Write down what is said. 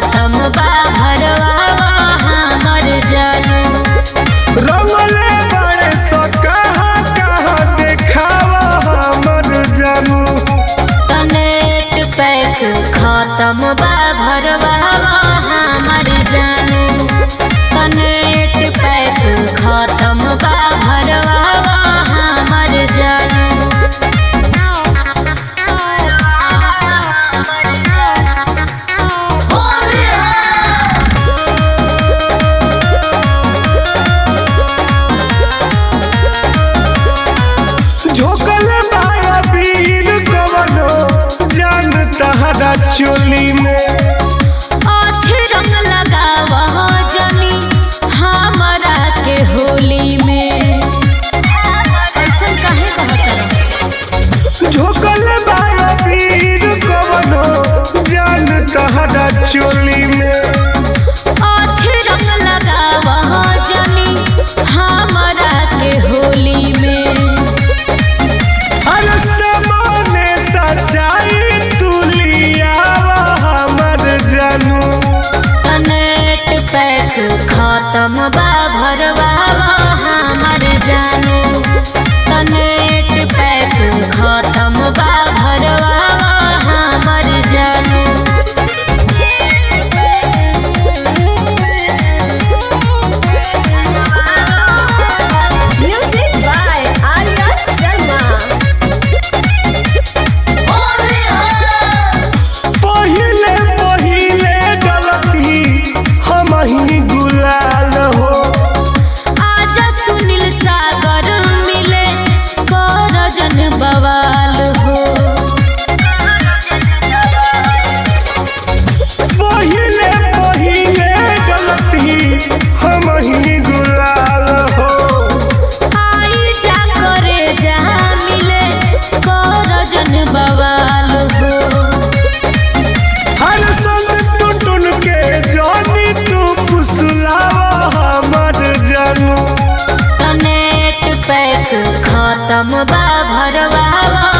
खत्म बा भरवा हमर जानू रंगले बड़े सो कहाँ कहाँ देखावा हमर जानू तनेट पैक खत्म बा भरवा हमर जानू तनेट पैक खत्म बा भरवा हमर जानू झोकल बाया वीर कवनो जान तहरा चोली में अच्छे रंग लगावा जनी हमरा के होली में ऐसन काहे कहत झोकल बाया वीर कवनो जान तहरा चोली में अच्छे रंग लगावा जनी हमरा के होली में हर समाने सच्चाई तू लियावा हमर जानू तनेट पैक खत्म बा भरवा हमर जानू तनेट पैक खत्म बा भरवा हमर जानू Music by Arya Sharma. पहिले पहिले गलती हम ही गुलाल हो आजा सुनील सागर मिले कर जन बवाल हो पहिले पहिले गलती हम ही गुलाल हो आई जा करे जहाँ मिले कर जन बवाल हो हर संग टुटुन के जानी तू फुसलावा हमर जानू तनेट पैक खत्म बा भरवा